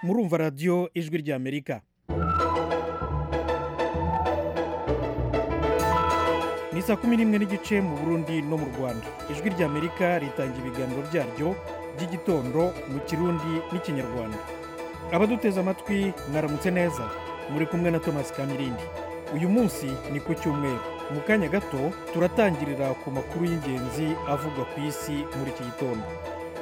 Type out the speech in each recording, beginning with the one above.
murumva radiyo ijwi ry'amerika ni saa kumi n'imwe n'igice mu burundi no mu rwanda ijwi ry'amerika ritanga ibiganiro byaryo by'igitondo mu kirundi n'ikinyarwanda abaduteze amatwi mwaramutse neza muri kumwe na thomas kamirindi uyu munsi ni ku cyumweru mu kanya gato turatangirira ku makuru y'ingenzi avugwa ku isi muri iki gitondo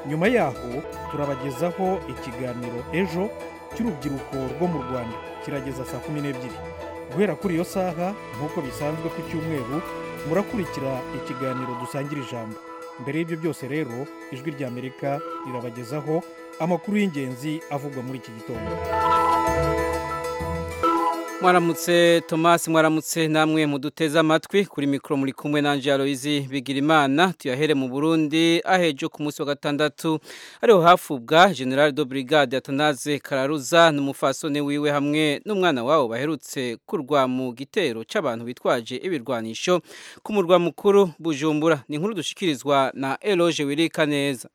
nyuma yaho turabagezaho ikiganiro ejo cy'urubyiruko rwo mu rwanda kirageza saa kumi n'ebyiri guhera kuri iyo saha nk'uko bisanzwe ku cyumweru murakurikira ikiganiro dusangira ijambo mbere y'ibyo byose rero ijwi ry'amerika rirabagezaho amakuru y'ingenzi avugwa muri iki gitondo mwaramutse tomasi mwaramutse namwe muduteze amatwi kuri mikoro muri kumwe na Aloyizi bigira imana tuyahere mu burundi ahejo ku munsi wa gatandatu ariho hafubwa general de brigade atanaze kararuza n'umufasone wiwe hamwe n'umwana wabo baherutse kurwa mu gitero cy'abantu bitwaje ibirwanisho ku murwa mukuru bujumbura ni inkuru dushikirizwa na eloge wirika neza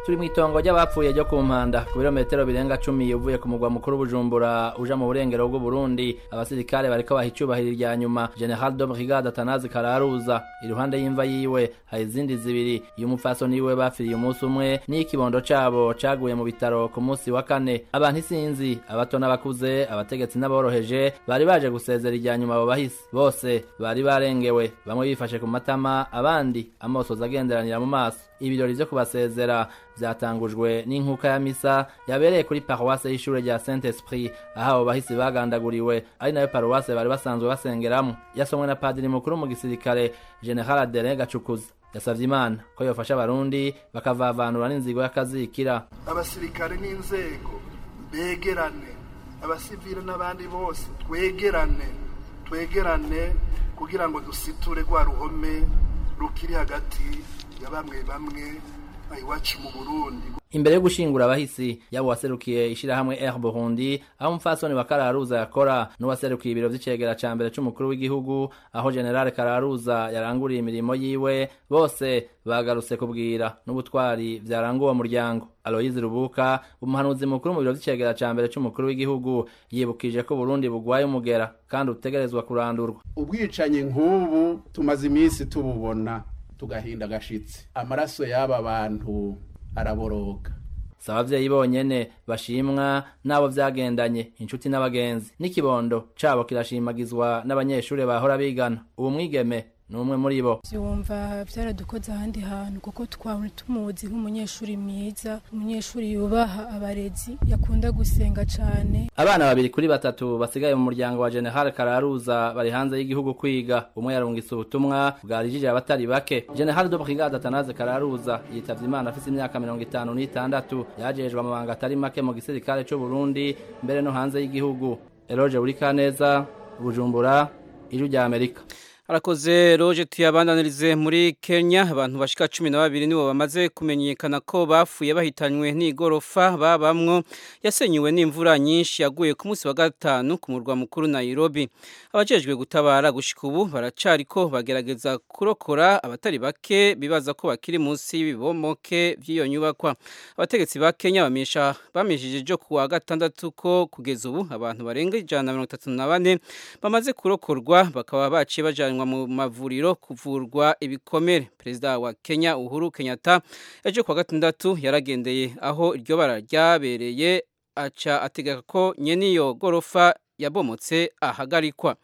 turi mu itongo ry'abapfuye ryo ku mpanda ku birometero birenga cumi uvuye ku mugwa mukuru bujumbura uja mu burengero bw'u Burundi abasirikare bariko baha icyubahiro irya nyuma general de brigade atanazi kararuza iruhande y'imva yiwe hari izindi zibiri y'umupfasoni wiwe bapfiriye umunsi umwe n'ikibondo cabo caguye mu bitaro ku munsi wa kane abantu isinzi abato n'abakuze abategetsi n'aboroheje bari baje gusezera irya nyuma abo bahisi bose bari barengewe bamwe bifashe ku matama abandi amosozi agenderanira mu maso ibirori vyo kubasezera vyatangujwe n'inkuka ya misa yabereye kuri paruwase y'ishure rya saint esprit aho abo bahisi bagandaguriwe ari nayo paruwase bari basanzwe basengeramo yasomwe na padiri mukuru mu gisirikare general adere gacukuza yasavye imana ko yofasha abarundi bakavavanura n'inzigo y'akazikira abasirikare n'inzego begerane abasivile n'abandi bose twegerane twegerane kugira ngo dusiture rwa ruhome rukiri hagati ya bamwe bamwe iwacu mu burundi imbere yo gushingura abahisi yabo waserukiye ishyirahamwe air burundi aho umupfasoni wa kararuza yakora n'uwaserukiye ibiro by'icegera cya mbere cy'umukuru w'igihugu aho general kararuza yaranguriye imirimo yiwe bose bagarutse kubwira n'ubutwari byaranga uwo muryango aloyizi rubuka umuhanuzi mukuru mu biro by'icegera cya mbere cy'umukuru w'igihugu yibukije ko burundi bugwaye umugera kandi utegerezwa kurandurwa ubwicanyi nk'ubu tumaze iminsi tububona tugahinda agashitsi amaraso y'aba bantu araboroga si ababyeyi bonyene bashimwa n'abo byagendanye inshuti n'abagenzi n'ikibondo cabo kirashimagizwa n'abanyeshuri bahora bigana ubu mwigeme ni umwe muri bo byumva byaradukoze ahandi hantu kuko twaba tumuzi nk'umunyeshuri mwiza umunyeshuri yubaha abarezi yakunda gusenga cyane abana babiri kuri batatu basigaye mu muryango wa general kararuza bari hanze y'igihugu kwiga umwe yarungitse ubutumwa bwarijije abatari bake general de brigade atanaze kararuza yitavye imana afise imyaka mirongo itanu n'itandatu yajejwe amabanga atari make mu gisirikare c'u burundi mbere no hanze y'igihugu eloge burikaneza bujumbura ijwi rya amerika arakoze roje tuyabandanirize muri kenya abantu bashika cumi na babiri nibo bamaze kumenyekana ko bapfuye bahitanywe n'igorofa babamwo yasenyuwe n'imvura nyinshi yaguye ku munsi wa gatanu ku murwa mukuru nairobi abajejwe gutabara gushika ubu baracariko bagerageza kurokora abatari bake bibaza ko bakiri munsi y'ibibomoke by'iyo nyubakwa abategetsi ba kenya bamesha bameshije jo ku wa gatandatu ko kugeza ubu abantu barenga ijana na mirongo itatu na bane bamaze kurokorwa bakaba baciye bajanywe mu mavuriro kuvurwa ibikomere perezida wa kenya uhuru kenyatta ejo kuwa gatandatu yaragendeye aho iryo bara ryabereye aca ategeka ko nyeniyo gorofa yabomotse ahagarikwa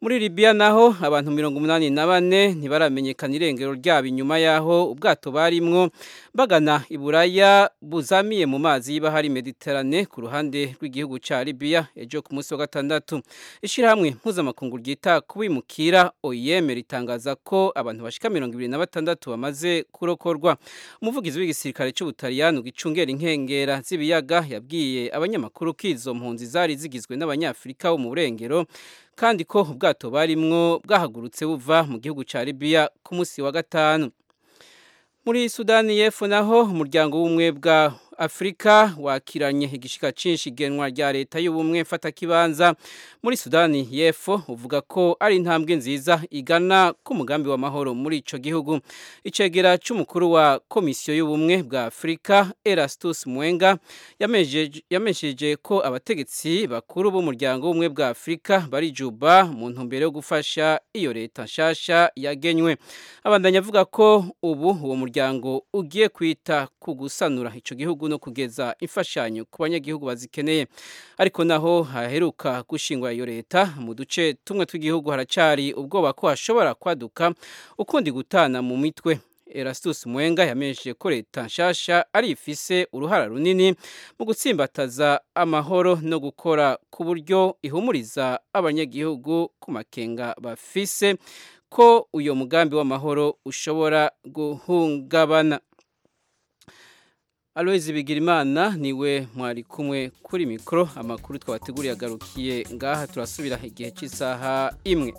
muri Libya naho abantu mirongo umunani na bane ntibaramenyekana irengero ryabo inyuma y'aho ubwato barimwo bagana iburaya buzamiye mu mazi y'ibahari mediterane ku ruhande rw'igihugu cya Libya ejo ku munsi wa gatandatu ishyirahamwe mpuzamakungu ryita kubimukira OIM ritangaza ko abantu bashika mirongo ibiri na batandatu bamaze kurokorwa umuvugizi w'igisirikare cy'ubutaliyani gicungera inkengera z'ibiyaga yabwiye abanyamakuru ko izo mpunzi zari zigizwe n'abanyafurika bo mu burengero kandi ko ubwato barimwo bwahagurutse buva mu gihugu cya Libya ku munsi wa gatanu muri Sudani y'Epfo naho umuryango w'umwe bwa Afrika wakiranye igishika cinshi genwa rya leta y'ubumwe mfatakibanza muri Sudani y'Epfo uvuga ko ari intambwe nziza igana ku mugambi wa mahoro muri ico gihugu icegera c'umukuru wa komisiyo y'ubumwe bwa Afrika Erastus Mwenga yamesheje yamesheje ko abategetsi bakuru b'umuryango w'ubumwe bwa Afrika barijuba mu ntumbero yo gufasha iyo leta nshasha yagenywe abandanya avuga ko ubu uwo muryango ugiye kwita ku gusanura ico gihugu no kugeza imfashanyo ku banyagihugu bazikeneye ariko naho haheruka gushingwa iyo leta mu duce tumwe tw'igihugu haracari ubwoba ko hashobora kwaduka ukundi gutana mu mitwe Erastus Mwenga yamenyesheje ko leta nshasha ari ifise uruhara runini mu gutsimbataza amahoro no gukora ku buryo ihumuriza abanyagihugu ku makenga bafise ko uyo mugambi w'amahoro ushobora guhungabana Aloise Bigirimana niwe mwari kumwe kuri mikro amakuru twabateguriye agarukiye ngaha turasubira igihe cy'isaha imwe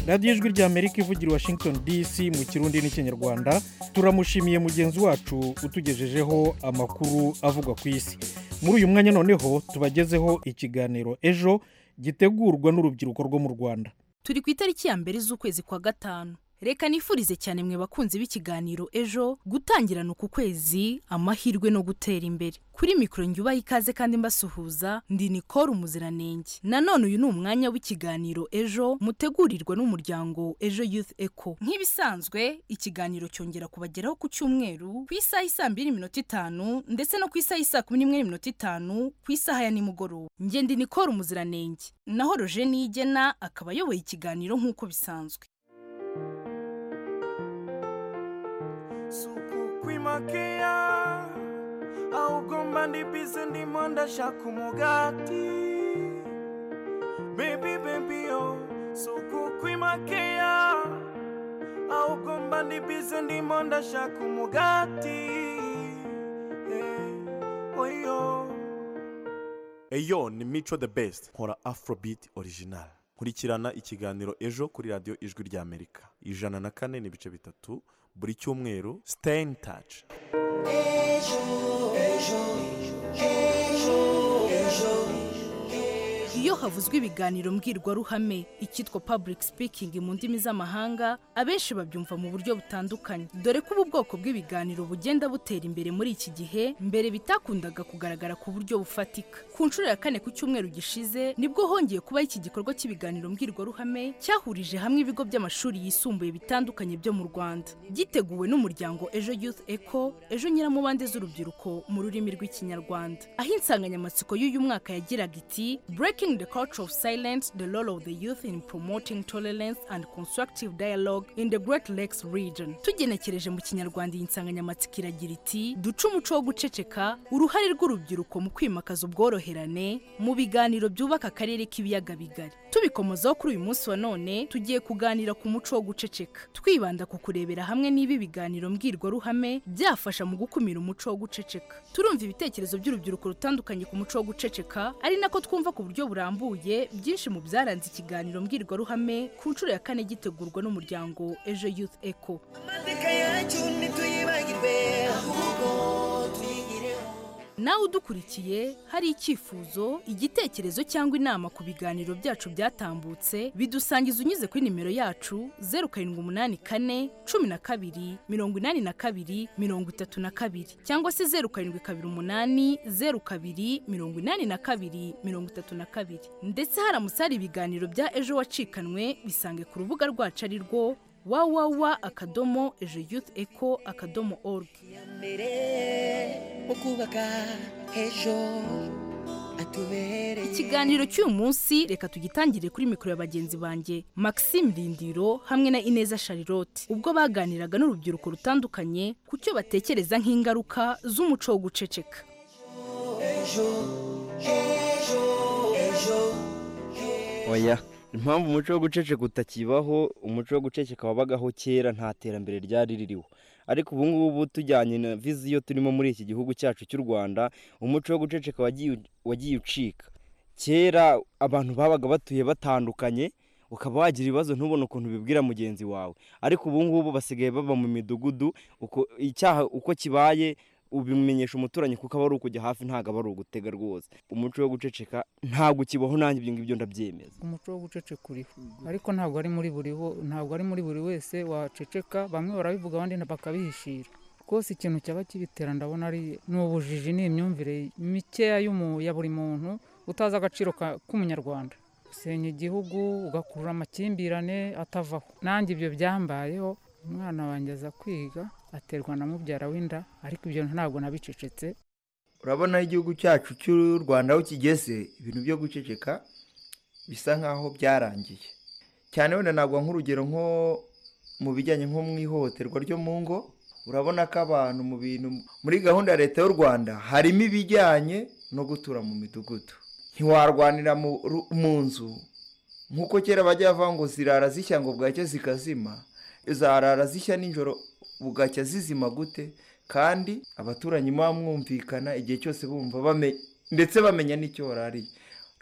radiyo ijwi ry'amerika ivugira i washington dc mu kirundi n'ikinyarwanda turamushimiye mugenzi wacu utugejejeho amakuru avugwa ku isi muri uyu mwanya noneho tubagezeho ikiganiro ejo gitegurwa n'urubyiruko rwo mu rwanda turi ku itariki ya mbere z'ukwezi kwa gatanu reka nifurize cyane mwe bakunzi b'ikiganiro ejo gutangirana uku kwezi amahirwe no gutera imbere kuri mikoro nyubaha ikaze kandi mbasuhuza ndi nikoro umuziranenge nanone uyu ni umwanya w'ikiganiro ejo mutegurirwa n'umuryango ejo youth eco nk'ibisanzwe ikiganiro cyongera kubageraho ku cyumweru ku isaha isaa mbiri n'iminota itanu ndetse no ku isaha isaa kumi n'imwe n'iminota itanu ku isaha ya nimugoroba njye ndi nikoro umuziranenge naho roje niyigena akaba ayoboye ikiganiro nk'uko bisanzwe makeya ahubwo mba ndi bize ndimo ndashaka umugati bebi bebi yo suku kwimakeya ahubwo mba ndi bize ndimo ndashaka umugati eh, oyo eyo ni mico the best nkora afrobeat original nkurikirana ikiganiro ejo kuri radiyo ijwi ry'amerika ijana na kane n'ibice bitatu buri cyumweru stay in touch iyo havuzwe ibiganiro mbwirwaruhame icyitwa public speaking mu ndimi z'amahanga abenshi babyumva mu buryo butandukanye dore ko ubu bwoko bw'ibiganiro bugenda butera imbere muri iki gihe mbere bitakundaga kugaragara ku buryo bufatika ku nshuro ya kane ku cyumweru gishize nibwo hongeye kubaho iki gikorwa cy'ibiganiro mbwirwaruhame cyahurije hamwe ibigo by'amashuri yisumbuye bitandukanye byo mu rwanda giteguwe n'umuryango ejo youth eco ejo nyiramubande z'urubyiruko mu rurimi rw'ikinyarwanda aho insanganyamatsiko y'uyu mwaka yagiraga iti breaking the culture of silence, the role of the youth in promoting tolerance and constructive dialogue in the Great Lakes region. Tugenekereje mu kinyarwanda iyi nsanganyamatsiko iragira iti duce umuco wo guceceka uruhare rw'urubyiruko mu kwimakaza ubworoherane mu biganiro byubaka akarere k'ibiyaga bigari. Tubikomozaho kuri uyu munsi wa none tugiye kuganira ku muco wo guceceka twibanda ku kurebera hamwe niba ibiganiro mbwirwaruhame byafasha mu gukumira umuco wo guceceka. Turumva ibitekerezo by'urubyiruko rutandukanye ku muco wo guceceka ari nako twumva ku buryo burambuye byinshi mu byaranze ikiganiro mbwirwaruhame ku nshuro ya kane gitegurwa n'umuryango ejo youth eco nawe udukurikiye hari icyifuzo igitekerezo cyangwa inama ku biganiro byacu byatambutse bidusangiza unyuze kuri nimero yacu zeru karindwi umunani kane cumi na kabiri mirongo inani na kabiri mirongo itatu na kabiri cyangwa se zeru karindwi kabiri umunani zeru kabiri mirongo inani na kabiri mirongo itatu na kabiri ndetse haramutse hari ibiganiro bya ejo wacikanwe bisange ku rubuga rwacu ari rwo wawawa akadomo ejo youth eco akadomo org ikiganiro cy'uyu munsi reka tugitangire kuri mikoro ya bagenzi banjye maxime rindiro hamwe na ineza charlotte ubwo baganiraga n'urubyiruko rutandukanye ku cyo batekereza nk'ingaruka z'umuco wo guceceka oya impamvu umuco wo guceceka utakibaho umuco wo guceceka wabagaho kera nta terambere ryari ririho ariko ubu ngubu tujyanye na viziyo turimo muri iki gihugu cyacu cy'u rwanda umuco wo guceceka wagiye ucika kera abantu babaga batuye batandukanye ukaba wagira ibibazo ntubone ukuntu ubibwira mugenzi wawe ariko ubu ngubu basigaye baba mu midugudu uko icyaha uko kibaye ubimenyesha umuturanyi kuko aba ari ukujya hafi ntabwo aba ari ugutega rwose umuco wo guceceka ntabwo ukibaho nanjye ibyo ngibyo ndabyemeza umuco wo guceceka uriho ariko ntabwo ari muri buri wo- ntabwo ari muri buri wese waceceka bamwe barabivuga abandi nta- bakabihishira rwose ikintu cyaba kibitera ndabona ari ni ubujiji ni imyumvire mikeya y'umu- ya buri muntu utazi agaciro ka- k'umunyarwanda usenya igihugu ugakurura amakimbirane atavaho nanjye ibyo byambayeho umwana wanjye aza kwiga aterwa na mubyara w'inda ariko ibyo ntabwo nabicecetse urabona aho igihugu cyacu cy'u rwanda aho kigeze ibintu byo guceceka bisa nk'aho byarangiye cyane wenda ntabwo nk'urugero nko mu bijyanye nko mu ihohoterwa ryo mu ngo urabona ko abantu mu bintu muri gahunda ya leta y'u rwanda harimo ibijyanye no gutura mu midugudu ntiwarwanira mu ru- mu nzu nk'uko kera bajya bavuga ngo zirara zishya ngo bwacya zikazima zarara zishya nijoro bugacya zizima gute kandi abaturanyi muba mwumvikana igihe cyose bumva bame- ndetse bamenya n'icyo warariye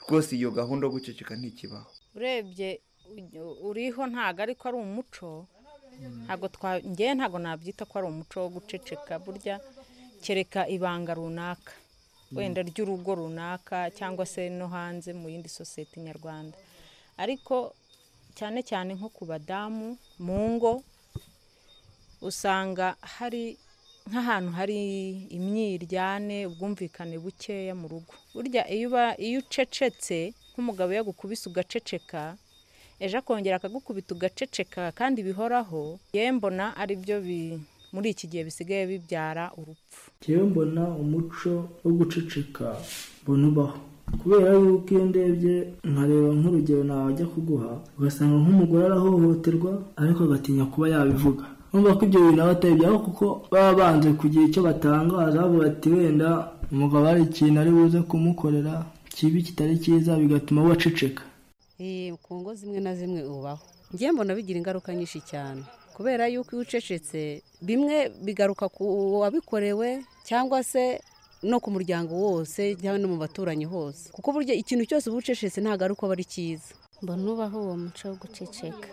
rwose iyo gahunda yo guceceka ntikibaho urebye u- uriho ntabwo ariko ari umuco ntabwo twa ngewe ntabwo nabyita ko ari umuco wo guceceka burya kereka ibanga runaka Mm. wenda ry'urugo runaka cyangwa se no hanze mu yindi sosiyete nyarwanda ariko cyane cyane nko ku badamu mu ngo usanga hari nk'ahantu hari imyiryane ubwumvikane bukeya mu rugo burya iyo uba iyo ucecetse nk'umugabo yagukubise ugaceceka ejo akongera akagukubita ugaceceka kandi bihoraho yewe mbona ari byo bi- muri iki gihe bisigaye bibyara urupfu njyewe mbona umuco wo guceceka mbona ubaho kubera yuko iyo ndebye nkareba nk'urugero nawajya kuguha ugasanga nk'umugore arahohoterwa ariko agatinya kuba yabivuga numva ko ibyo bintu aba atabijyaho kuko baba banze kugira icyo batangaza bavuga bati wenda umugabo hari ikintu ari buze kumukorera kibi kitari cyiza bigatuma we aceceka Ee, ku ngo zimwe na zimwe ubaho njye mbona bigira ingaruka nyinshi cyane kubera yuko iyo ucecetse bimwe bigaruka ku wabikorewe cyangwa se no ku muryango wose cyangwa no mu baturanyi hose kuko burya ikintu cyose uba ucecetse ntabwo ari uko aba ari cyiza mbona ubaho uwo muco wo guceceka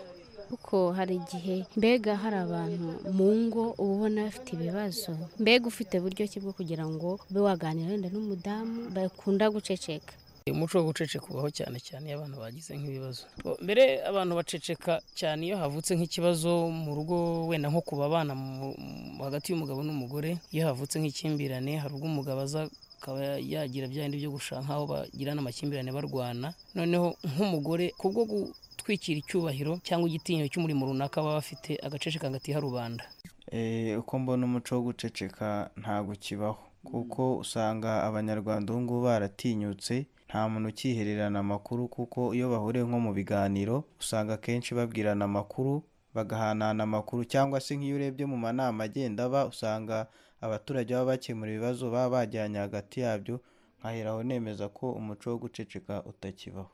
kuko hari igihe mbega hari abantu mu ngo uba ubona bafite ibibazo mbega ufite buryo ki bwo kugira ngo ube waganira wenda n'umudamu bakunda guceceka umuco wo guceceka ubaho cyane cyane iyo abantu bagize nk'ibibazo mbere abantu baceceka cyane iyo havutse nk'ikibazo mu rugo wenda nko ku babana mu- mu- hagati y'umugabo n'umugore iyo havutse nk'ikimbirane hari ubwo umugabo aza akaba yagira bya bindi byo gushaka aho bagirana amakimbirane barwana noneho nk'umugore kubwo gutwikira icyubahiro cyangwa igitinyiro cy'umurimo runaka baba bafite agaceceka hagati rubanda Eh, uko mbona umuco wo guceceka ntabwo ukibaho kuko usanga abanyarwanda ubu ngubu baratinyutse nta muntu ukihererana amakuru kuko iyo bahuriye nko mu biganiro usanga akenshi babwirana amakuru bagahanahana amakuru cyangwa se nk'iyo urebye mu manama agenda aba usanga abaturage baba bakemura ibibazo baba bajyanye hagati yabyo nkaheraho nemeza ko umuco wo guceceka utakibaho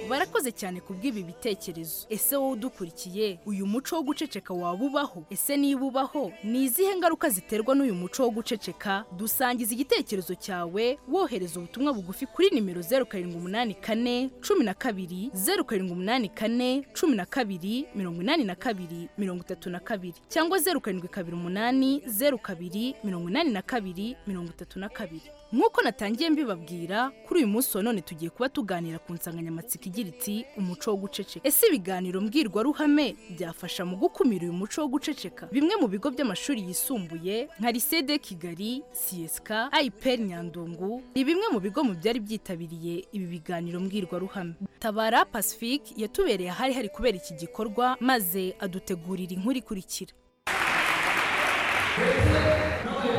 barakoze cyane ku bw'ibi bitekerezo ese wowe udukurikiye uyu muco wo guceceka waba ubaho ese niba ubaho ni izihe ngaruka ziterwa n'uyu muco wo guceceka dusangiza igitekerezo cyawe wohereza ubutumwa bugufi kuri nimero zeru karindwi umunani kane cumi na kabiri zeru karindwi umunani kane cumi na kabiri mirongo inani na kabiri mirongo itatu na kabiri cyangwa zeru karindwi kabiri umunani zeru kabiri mirongo inani na kabiri mirongo itatu na kabiri nk'uko natangiye mbibabwira kuri uyu munsi wa none tugiye kuba tuganira ku nsanganyamatsiko igira iti umuco wo guceceka ese ibiganiro mbwirwaruhame byafasha mu gukumira uyu muco wo guceceka bimwe mu bigo by'amashuri yisumbuye nka lycée de kigali siyesika ayiperi nyandungu ni bimwe mu bigo mu byari byitabiriye ibi biganiro mbwirwaruhame tabara pacifique yatubereye ahari hari kubera iki gikorwa maze adutegurira inkuru ikurikira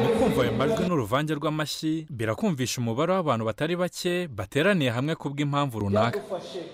mu kumva ayo majwi n'uruvange rw'amashyi birakumvisha umubare w'abantu batari bake bateraniye hamwe kubw'impamvu runaka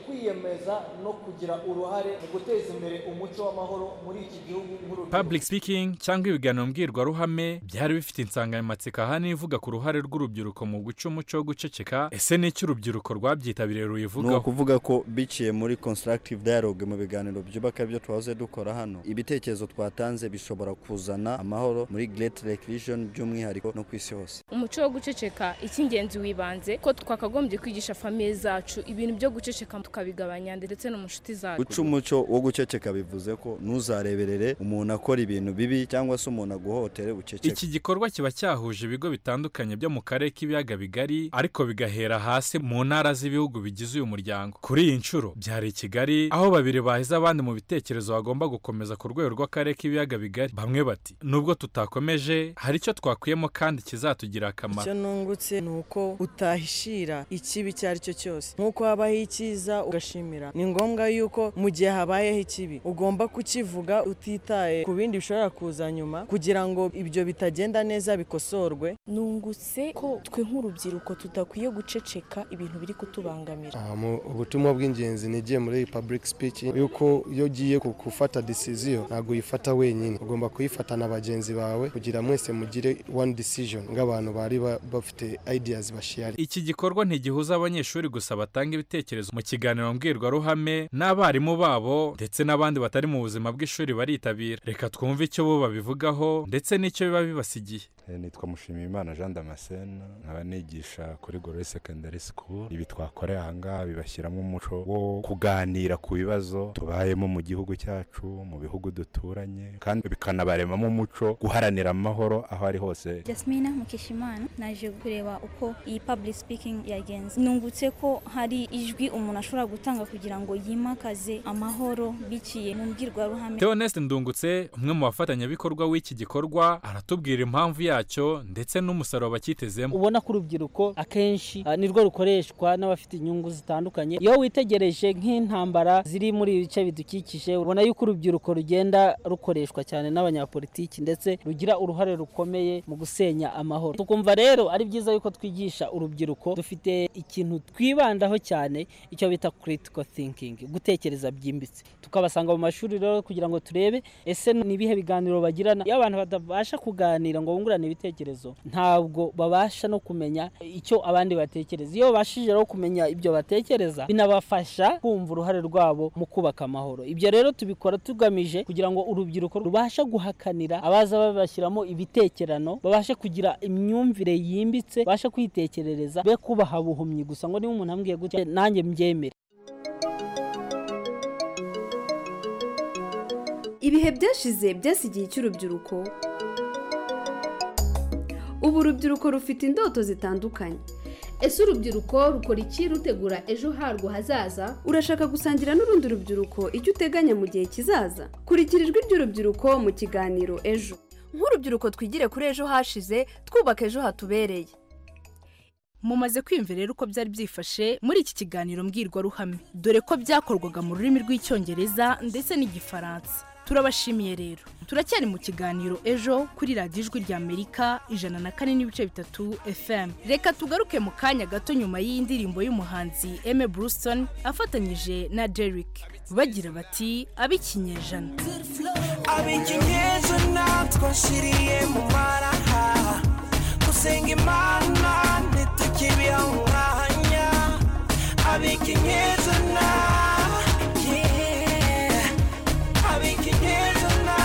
kwiyemeza no kugira uruhare mu guteza imbere umuco w'amahoro muri iki gihugu nk'urubyiruko public speaking cyangwa ibiganiro mbwirwaruhame byari bifite insanganyamatsiko ahanini ivuga ku ruhare rw'urubyiruko mu guca umuco wo guceceka ese ni iki urubyiruko rwabyitabiriye ni ruyivugaho ukuvuga ko biciye muri constructive dialogue mu biganiro byubaka ibyo twahoze dukora hano ibitekerezo twatanze bishobora kuzana amahoro muri great recreation by'umwihariko no ku isi hose umuco wo guceceka icy'ingenzi wibanze ko twakagombye kwigisha famiye zacu ibintu byo guceceka tukabigabanya ndetse no mu nshuti zacu guca umuco wo guceceka bivuze ko ntuzareberere umuntu akora ibintu bibi cyangwa se umuntu aguhohotere buceceke iki gikorwa kiba cyahuje ibigo bitandukanye byo mu karere k'ibiyaga bigari ariko bigahera hasi mu ntara z'ibihugu bigize uyu muryango kuri iyi nshuro byari i kigali aho babiri bahize abandi mu bitekerezo bagomba gukomeza ku rwego rw'akarere k'ibiyaga bigari bamwe bati nubwo tutakomeje hari icyo twakuyemo kandi kizatugirira akamaro icyo nungutse ni uko utahishira ikibi icyo ari cyo cyose nk'uko habaho icyiza ugashimira ni ngombwa yuko mu gihe habayeho ikibi ugomba kukivuga utitaye ku bindi bishobora kuza nyuma kugira ngo ibyo bitagenda neza bikosorwe nungutse ko twe nk'urubyiruko tudakwiye guceceka ibintu biri kutubangamira Ah, mu- ubutumwa bw'ingenzi nigiye muri public speaking yuko iyo ugiye ku- gufata decision ntabwo uyifata wenyine ugomba kuyifata na bagenzi bawe kugira mwese mugire one decision nk'abantu bari ba- bafite ideas bashiyari iki gikorwa ntigihuza abanyeshuri gusa batanga ibitekerezo mu kiganiro mbwirwaruhame n'abarimu babo ndetse n'abandi batari mu buzima bw'ishuri baritabira reka twumve icyo bo babivugaho ndetse n'icyo biba bibasigiye Eh, nitwa mushimiyimana jean damascene nkaba nigisha kuri gorori secondary school ibi twakoreye aha ngaha bibashyiramo umuco wo kuganira ku bibazo tubayemo mu gihugu cyacu mu bihugu duturanye kandi bikanabaremamo umuco guharanira amahoro aho ari hose Jasmina Mukeshimana naje kureba uko iyi public speaking yagenze nungutse ko hari ijwi umuntu ashobora gutanga kugira ngo yimakaze amahoro biciye mu mbwirwaruhame Theoneste Ndungutse umwe mu bafatanyabikorwa w'iki gikorwa aratubwira impamvu yacyo ndetse n'umusaruro bacyitezemo ubona ko urubyiruko akenshi ah, nirwo rukoreshwa n'abafite inyungu zitandukanye iyo witegereje nk'intambara ziri muri ibi bice bidukikije ubona yuko urubyiruko rugenda rukoreshwa cyane n'abanyapolitiki ndetse rugira uruhare rukomeye mu gusenya amahoro tukumva rero ari byiza yuko twigisha urubyiruko dufite ikintu twibandaho cyane icyo bita critical thinking gutekereza byimbitse tukabasanga mu mashuri rero kugira ngo turebe ese ni ibihe biganiro bagirana iyo abantu batabasha kuganira ngo bungurane ibitekerezo ntabwo babasha no kumenya icyo abandi batekereza iyo babashije rero kumenya ibyo batekereza binabafasha kumva uruhare rwabo mu kubaka amahoro ibyo rero tubikora tugamije kugira ngo urubyiruko rubashe guhakanira abaza babashyiramo ibitekerano babashe kugira imyumvire yimbitse babashe kwitekerereza be kubaha buhumyi gusa ngo niba umuntu ambwiye gutya nanjye mbyemere ibihe byashize byasigiye icy'urubyiruko ubu urubyiruko rufite indoto zitandukanye ese urubyiruko rukora iki rutegura ejo harwo hazaza urashaka gusangira n'urundi rubyiruko icyo uteganya mu gihe kizaza kurikira ijwi ry'urubyiruko mu kiganiro ejo nk'urubyiruko twigire kuri ejo hashize twubaka ejo hatubereye mumaze kwiyumva rero uko byari byifashe muri iki kiganiro mbwirwaruhame dore ko byakorwaga mu rurimi rw'icyongereza ndetse n'igifaransa turabashimiye rero turacyari mu kiganiro ejo kuri radiyo ijwi ry'amerika ijana na kane n'ibice bitatu fm reka tugaruke mu kanya gato nyuma y'indirimbo y'umuhanzi eme burusitoni afatanyije na derek bagira bati ab'ikinyejana ab'ikinyejana twashyiriye mu maraha gusenga imana ntitukibiha umwanya ab'ikinyejana yeah. ab'ikinyejana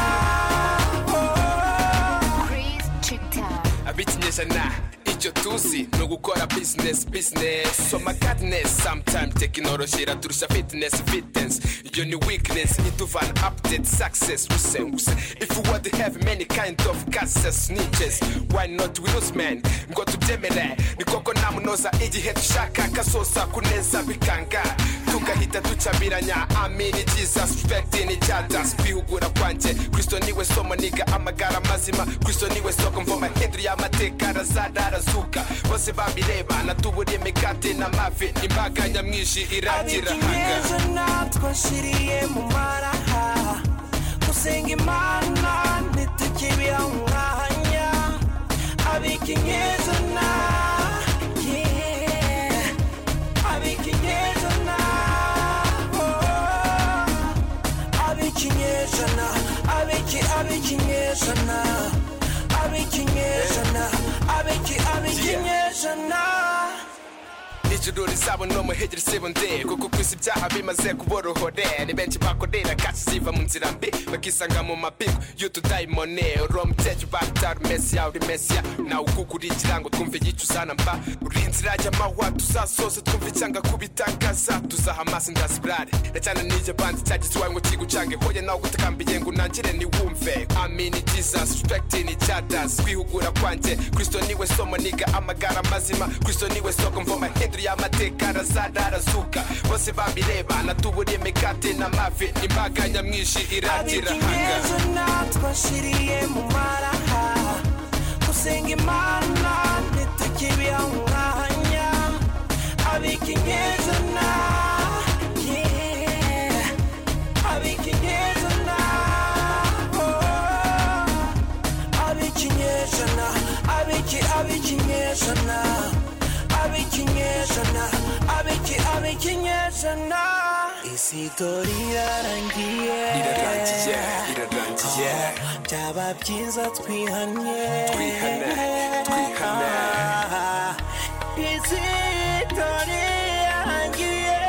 abikinyejana icyo tuzi ni ugukora bizinesi bizinesi soma kadinesi samutayime tekinoloji iraturusha fitinesi fitinesi iyo ni wikinesi ituvana apudeti sakisesi rusenguse ifu wadi hevi meni kayindi ofu kasesi nigezi wayi noti winuzi meni ngo tubyemere ni koko namunoza igihe dushaka kasosa kuneza bikanga tugahita ducabiranya amini jesus respect ni jadas kwihugura kwanjye kristo niwe somo niga amagara mazima kristo niwe soko mvoma hindura y'amateka arazana arazuka bose babireba natuburiye imikati n'amafi imbaga nyamwinshi iragira hanga ab'ikinyejana twashyiriye mu maraha gusenga imana ntitukibiha umwanya ab'ikinyejana yeah. ab'ikinyejana ab'ikinyejana ab'iki ab'ikinyejana ab'ikinyejana ab'iki ab'ikinyejana ijuru rizabo no muhegera isibundi kuko ku isi ibyaha bimaze kuborohore ni benshi bakorera kashi ziva mu nzira mbi bakisanga mu mapiko y'utudayimone uriya mukecuru batari mesiya uri mesiya nawe ukugura ikirango twumva igice uzana mba uri inzira y'amahwa tuzasose twumva icyanga kubitagaza tuzaha amaso indasibirare na cyane n'iryo bandi cyagize iwawe ngo kigucange hoye nawe gutakambiriye ngo unangire niwumve amini jesus respecting each others kwihugura kwanjye kristo niwe somo niga amagara mazima kristo niwe soko mvoma hindura y'amateka arazana arazuka bose bambireba natuburiye mikate n'amavi imbaga nyamwinshi iragira ab'ikinyejana twashiriye mu maraha gusenga imana ntitukibiha umwanya ab'ikinyejana yeah. ab'ikinyejana oh. ab'ikinyejana ab'iki ab'ikinyejana ab'ikinyejana ab'iki ab'ikinyejana isi dore irarangiye irarangiye irarangiye byaba byiza twihanye twihane twihane isi dore irarangiye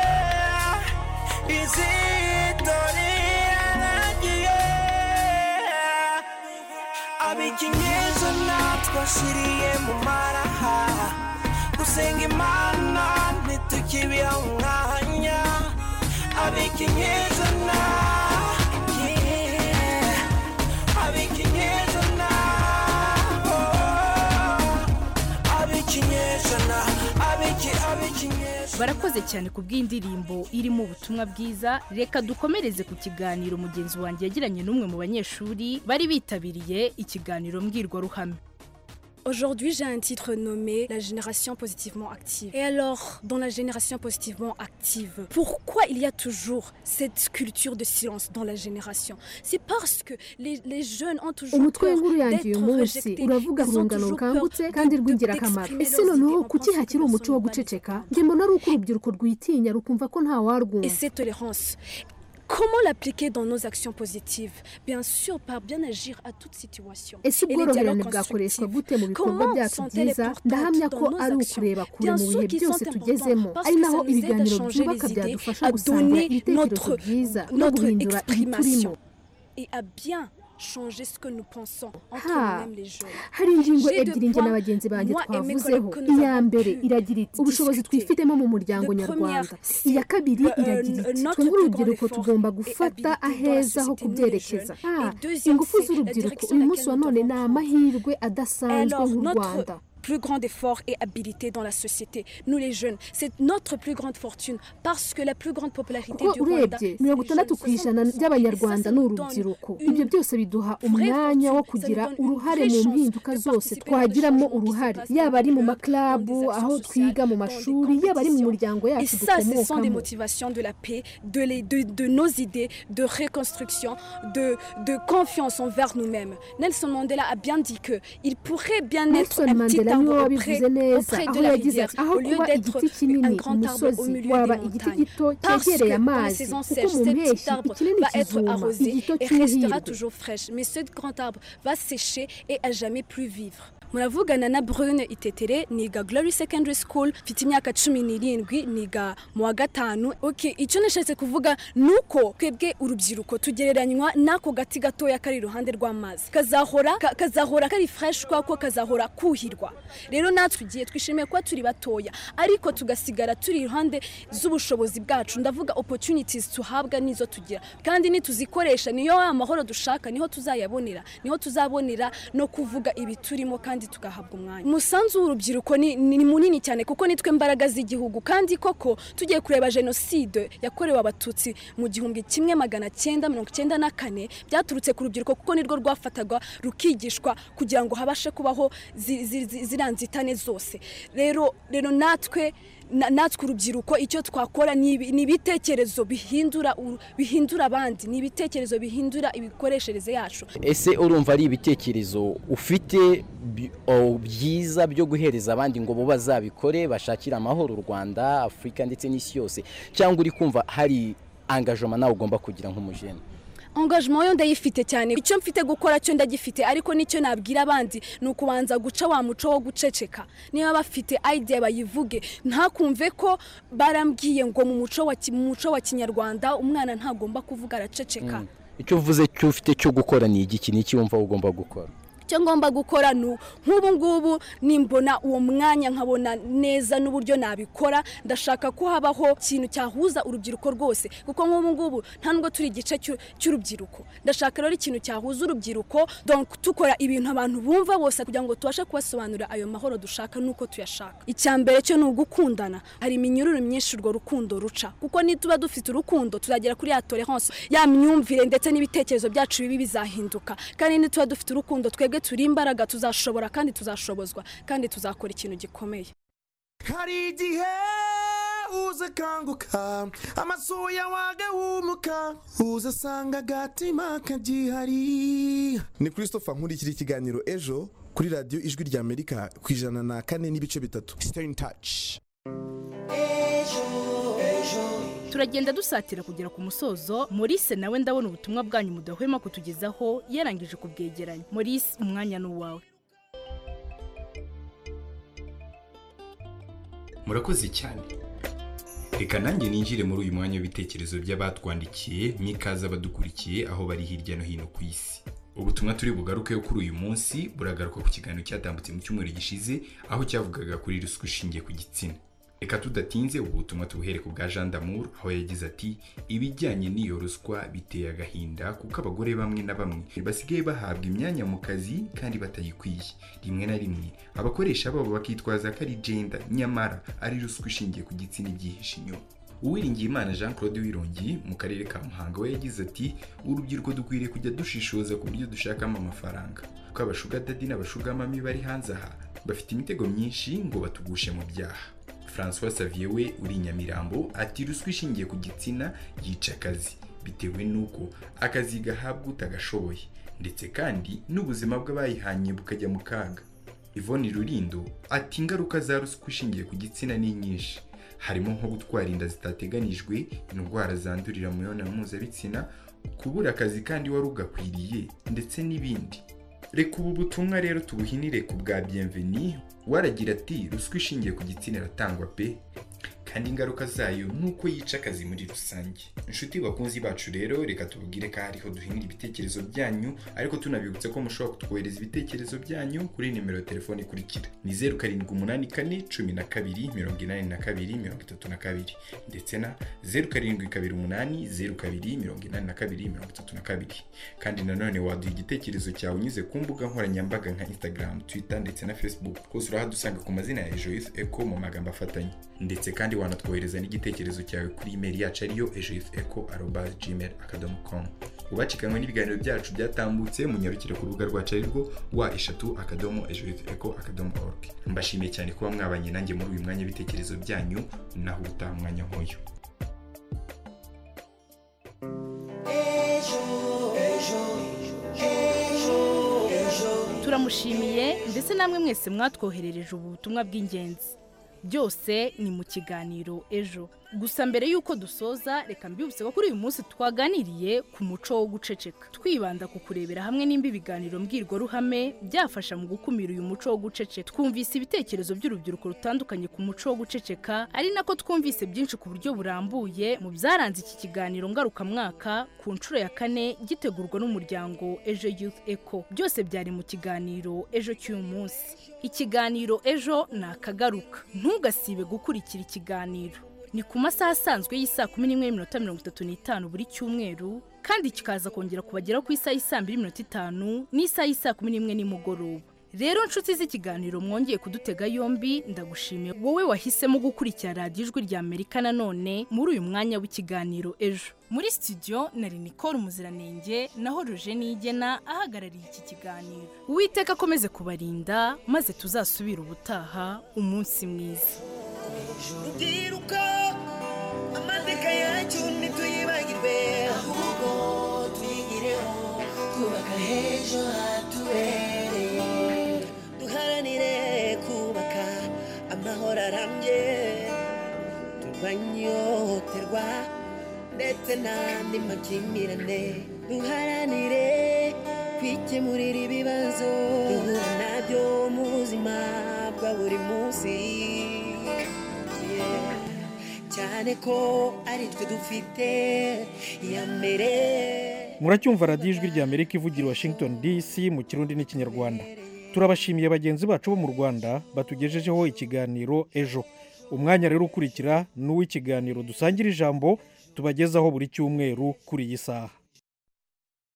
isi dore irarangiye ab'ikinyejana twashiriye mu maraha gusenga imana ntitukibiha umwanya ab'ikinyejana yeah. ab'ikinyejana oh. ab'ikinyejana ab'iki ab'ikinyejana barakoze cyane ku bw'indirimbo irimo ubutumwa bwiza reka dukomereze ku kiganiro mugenzi wanjye yagiranye n'umwe mu banyeshuri bari bitabiriye ikiganiro mbwirwaruhame Aujourd'hui, j'ai un titre nommé La génération positivement active. Et alors, dans la génération positivement active, pourquoi il y a toujours cette culture de silence dans la génération C'est parce que les, les jeunes ont toujours umutwe peur w'inkuru yanjye uyu d'être munsi rejetés. uravuga Ils ont rwungano toujours peur rukangutse kandi rw'ingirakamaro ese noneho kuki hakiri umuco wo guceceka njye mbona ari uko urubyiruko rwitinya rukumva ko nta Et warwumva cette tolérance, comment l'appliquer dans nos actions positives Bien sûr, par bien agir à toute situation. ese Et les dialogues ubworoherane bwakoreshwa gute mu bikorwa Comment byacu sont-elles byiza importantes ndahamya ko dans nos ari actions ukureba kure Bien mu sûr bihe qu'ils byose sont tugezemo importants, parce ari que naho ça nous aide à ibiganiro changer byubaka les idées, byadufasha à gusanga donner ibitekerezo notre- byiza no notre guhindura ibiturimo exprimation. et à bien changer ce que nous pensons entre Ha. nous-mêmes les jeunes. hari ingingo J'ai deux ebyiri njye points, na bagenzi banjye moi et mes twavuzeho collègues que nous iya avons mbere pu iragira iti ubushobozi twifitemo mu muryango Le nyarwanda première, iya kabiri euh, iragira iti twebwe notre plus grand urubyiruko effort tugomba est gufata habité dans la aheza ho société, nous, les kubyerekeza jeunes. Ah, Et deuxième, ingufu c'est la z'urubyiruko direction uyu laquelle munsi wa nous none ni amahirwe adasanzwe Alors, nk'u notre rwanda plus grand effort et habilité dans la société, nous les jeunes, c'est notre plus grande fortune parce que la plus grande popularité kuko du Rwanda, urebye mirongo itandatu ku ijana by'abanyarwanda ni urubyiruko ibyo byose biduha umwanya wo kugira uruhare mu mpinduka zose twagiramo uruhare yaba ari mu maklabu aho twiga mu mashuri yaba ari mu miryango et yacu ça, ce sont des dukomokamo motivations de la paix, de, les- de- de nos idées, de reconstruction, de, de confiance envers nous-mêmes. Nelson Mandela a bien dit que il pourrait bien être nelson un petit mandela niwe arbre auprès, wabivuze neza auprès aho de la yagize rivière, ati aho au lieu kuba d'être igiti un kinini grand arbre au umusozi milieu waba des igiti montagnes. gito Parce que cyegereye dans les amazi saisons kuko sèches, mu cet petit mpeshyi arbre ikinini va être kizuma arrosé igito et restera cyuhirwe toujours fraîche. Mais ce grand arbre va sécher et à jamais plus vivre. muravugana na brune itetere niga glory secondary school mfite imyaka cumi n'irindwi niga mu wa gatanu ok icyo nashatse kuvuga ni uko twebwe urubyiruko tugereranywa n'ako gati gatoya kari iruhande rw'amazi kazahora ka- kazahora kari fresh kwako kazahora kuhirwa rero natwe igihe twishimiye kuba turi batoya ariko tugasigara turi iruhande z'ubushobozi bwacu ndavuga opportunities tuhabwa n'izo tugira kandi nituzikoresha niyo ya mahoro dushaka niho tuzayabonera niho tuzabonera no kuvuga ibiturimo kandi tugahabwa umwanya umusanzu w'urubyiruko ni, ni ni munini cyane kuko nitwe mbaraga z'igihugu kandi koko tugiye kureba jenoside yakorewe abatutsi mu gihumbi kimwe magana cyenda mirongo cyenda na kane byaturutse ku rubyiruko kuko nirwo rwafatagwa rukigishwa kugira ngo habashe kubaho zi- zi- zi- ziriya nzitane zose rero rero natwe na- natwe urubyiruko icyo twakora ni ibi- ni ibitekerezo bihindura uru- bihindura abandi ni ibitekerezo bihindura imikoreshereze yacu ese urumva ari ibitekerezo ufite bi- o, byiza byo guhereza abandi ngo bo bazabikore bashakire amahoro u rwanda afurika ndetse n'isi yose cyangwa uri kumva hari angajoma nawe ugomba kugira nk'umujene engagement yo ndayifite cyane icyo mfite gukora cyo ndagifite ariko nicyo nabwira abandi ni ukubanza guca wa muco wo guceceka niba bafite idea bayivuge ntakumve ko barambwiye ngo mu muco wa ki- mu muco wa kinyarwanda umwana ntagomba kuvuga araceceka Mm. icyo uvuze cyo ufite cyo gukora ni igiki ni iki wumva ugomba gukora icyo ngomba gukora ni u- nk'ubu ngubu nimbona uwo mwanya nkabona neza n'uburyo nabikora ndashaka ko habaho ikintu cyahuza urubyiruko rwose kuko nk'ubu ngubu nta nubwo turi igice cy'u- cy'urubyiruko ndashaka rero ikintu cyahuza urubyiruko donc tukora ibintu abantu bumva bose kugira ngo tubashe kubasobanurira ayo mahoro dushaka n'uko tuyashaka icya mbere cyo ni ugukundana hari iminyururu myinshi urwo rukundo ruca kuko nituba dufite urukundo tuzagera kuri ya tolerance ya myumvire ndetse n'ibitekerezo byacu bibi bizahinduka kandi nituba dufite urukundo twebwe turi imbaraga tuzashobora kandi tuzashobozwa kandi tuzakora ikintu gikomeye hari igihe uza akanguka amasuya wagahumuka uza asanga agatima kagihari ni christopher nkurikira ikiganiro ejo kuri radiyo ijwi rya amerika ku ijana na kane n'ibice bitatu stay in touch turagenda dusatira kugera ku musozo maurice nawe ndabona ubutumwa bwanyu mudahwema kutugezaho yarangije kubwegeranya maurice umwanya ni uwawe murakoze cyane reka nanjye ninjire muri uyu mwanya w'ibitekerezo by'abatwandikiye n'ikaze abadukurikiye aho bari hirya no hino ku isi ubutumwa turi bugarukeho kuri uyu munsi buragaruka ku kiganiro cyatambutse mu cyumweru gishize aho cyavugaga kuri ruswa ishingiye ku gitsina reka tudatinze ubu butumwa tubuhere ku bwa jean d'amour aho yagize ati ibijyanye n'iyo ruswa biteye agahinda kuko abagore bamwe na bamwe basigaye bahabwa imyanya mu kazi kandi batayikwiye rimwe na rimwe abakoresha babo bakitwaza ko ari gender nyamara ari ruswa ishingiye ku gitsina igihishe inyuma uwiringiyimana jean claude wirongi mu karere ka muhanga we yagize ati urubyiruko dukwiriye kujya dushishoza ku buryo dushakamo amafaranga kuko abashuga dadi n'abashugamami bari hanze aha bafite imitego myinshi ngo batugushe mu byaha francois savier we uri i nyamirambo ati ruswa ishingiye ku gitsina yica akazi bitewe n'uko akazi gahabwa utagashoboye ndetse kandi n'ubuzima bw'abayihanye bukajya mu kaga Yvonne Rurindo ati ingaruka za ruswa ishingiye ku gitsina ni nyinshi harimo nko gutwara inda zitateganijwe indwara zandurira mu mibonano mpuzabitsina kubura akazi kandi wari ugakwiriye ndetse n'ibindi reka ubu butumwa rero tubuhinire ku bwa bienveni waragira ati ruswa ishingiye ku gitsina iratangwa pe kandi ingaruka zayo ni uko yica akazi muri rusange inshuti bakunzi bacu rero reka tubabwire ko hariho duhinira ibitekerezo byanyu ariko tunabibutse ko mushobora kutwohereza ibitekerezo byanyu kuri nimero ya telefoni ikurikira ni zeru karindwi umunani kane cumi na kabiri mirongo inani na kabiri mirongo itatu na kabiri ndetse na zeru karindwi kabiri umunani zeru kabiri mirongo inani na kabiri mirongo itatu na kabiri kandi nanone waduha igitekerezo cyawe unyuze ku mbuga nkoranyambaga nka instagram twitter ndetse na facebook rwose urahadusanga ku mazina ya ejoyufu eko mu magambo afatanye ndetse kandi wanatwohereza n'igitekerezo cyawe kuri imeri yacu ariyo ejoyufu eko aroba gmail akadomo komu ubacikanywe n'ibiganiro byacu byatambutse munyarukire ku rubuga rwacu arirwo wa eshatu akadomo ejoyufu eko akadomo orugi mbashimiye cyane kuba mwabanye nanjye muri uyu mwanya w'ibitekerezo byanyu naho ubutaha umwanya nk'uyu turamushimiye ndetse namwe mwese mwatwoherereje ubu butumwa bw'ingenzi byose ni mu kiganiro ejo gusa mbere y'uko dusoza reka mbibutse ko kuri uyu munsi twaganiriye ku muco wo guceceka twibanda ku kurebera hamwe nimba ibiganiro mbwirwaruhame byafasha mu gukumira uyu muco wo guceceka twumvise ibitekerezo by'urubyiruko rutandukanye ku muco wo guceceka ari nako twumvise byinshi ku buryo burambuye mu byaranze iki kiganiro ngarukamwaka ku nshuro ya kane gitegurwa n'umuryango ejo youth eco byose byari mu kiganiro ejo cy'uyu munsi ikiganiro ejo ni akagaruka ntugasibe gukurikira ikiganiro ni ku masaha asanzwe y'isaa kumi n'imwe n'iminota mirongo itatu n'itanu buri cyumweru kandi kikaza kongera kubageraho ku isaha y'isaa mbiri n'iminota itanu n'isaha y'isaa kumi n'imwe nimugoroba rero nshuti z'ikiganiro mwongeye kudutega yombi ndagushimiye wowe wahisemo gukurikira radiyo ijwi rya amerika nanone muri uyu mwanya w'ikiganiro ejo muri studio nari nicole umuziranenge naho roje nigena ahagarariye iki kiganiro uwiteka akomeze kubarinda maze tuzasubire ubutaha umunsi mwiza rubyiruko amateka yacyo ntituyibagirwe ahubwo tuyigireho twubaka h'ejo hatubereye duharanire kubaka amahoro arambye turwanye ihohoterwa ndetse n'andi makimbirane duharanire kwikemurira ibibazo duhura nabyo mu buzima bwa buri munsi Yeah. cyane ko ari twe dufite iya mbere muracyumva radiyo ijwi rya amerika ivugira i washington dc mu kirundi n'ikinyarwanda turabashimiye bagenzi bacu bo mu rwanda batugejejeho ikiganiro ejo umwanya rero ukurikira ni uw'ikiganiro dusangira ijambo tubagezaho buri cyumweru kuri iyi saha